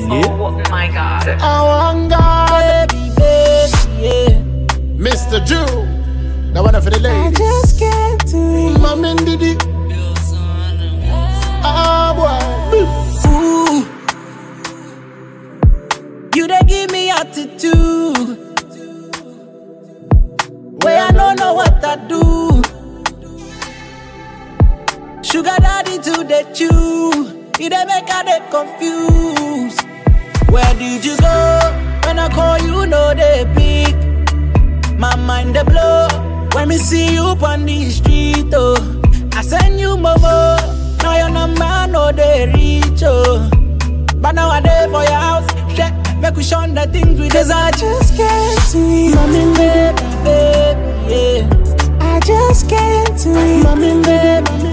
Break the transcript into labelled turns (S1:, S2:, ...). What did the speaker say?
S1: Oh my god.
S2: I want God, baby, baby, yeah. Mr. Jew, that one for the
S3: I
S2: ladies.
S3: just can't do it.
S2: Mama Diddy. Ah, boy.
S3: Ooh. You dey give me attitude. Where I don't know what I do. Sugar daddy to the chew. You dey make I dey confused. Where did you go? When I call you, no they pick. My mind dey blow when me see you on the street. Oh, I send you momo. Now your number no they reach. Oh, but now I dey for your house. Check, make we shun the things we Cause I just can't do it. Mommy, baby, baby, yeah. I just can't do it. Mommy, baby,